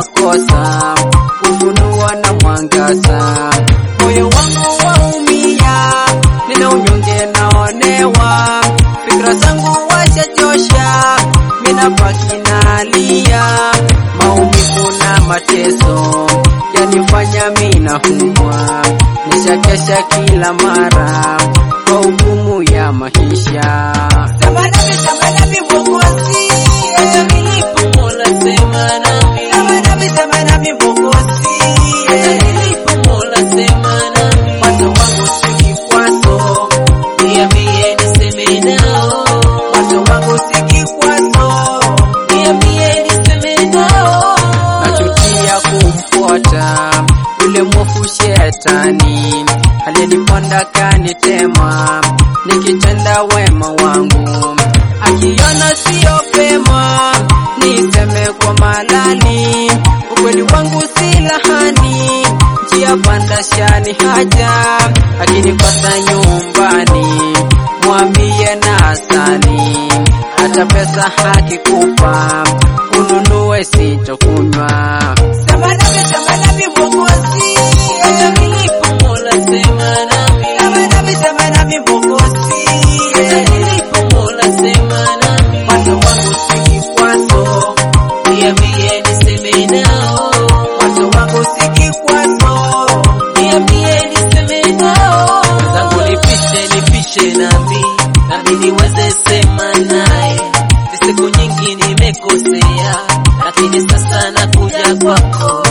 makosa, ufunuo na mwangaza. Moyo wangu waumia, nina unyonge naonewa, fikra zangu wachachosha, mina baki nalia, maumivu na mateso yanifanya mina humwa, nishakesha kila mara kwa hukumu ya maisha. Sema nami, sema nami Mwokozi, hata nilipo Mola sema nami. Sema nami, sema nami Mwokozi, hata nilipo Mola sema nami. Watu wangu si kikwazo, Niambie niseme nao, watu wangu si kikwazo, niambie niseme nao. nachukia kumfuata yule mwofu shetani aliyeniponda kanitema, nikitenda wema wangu akiona sio pema, niseme kwa malali, ukweli wangu si lahani, njia panda shani haja, akinikosa nyumbani mwambie na asali, hata pesa hakikupa ununue sitokunywa. Sema nami, sema nami Mwokozi, hata nilipo Mola sema nami. Sema nami, sema nami Mwokozi, hata nilipo Mola sema nami. Watu wangu si kikwazo, Niambie niseme nao, watu wangu si kikwazo, niambie niseme nao. Zangu nipishe, nipishe nami, nami niweze sema naye. Ni siku nyingi nimekosea, lakini sasa nakuja kwako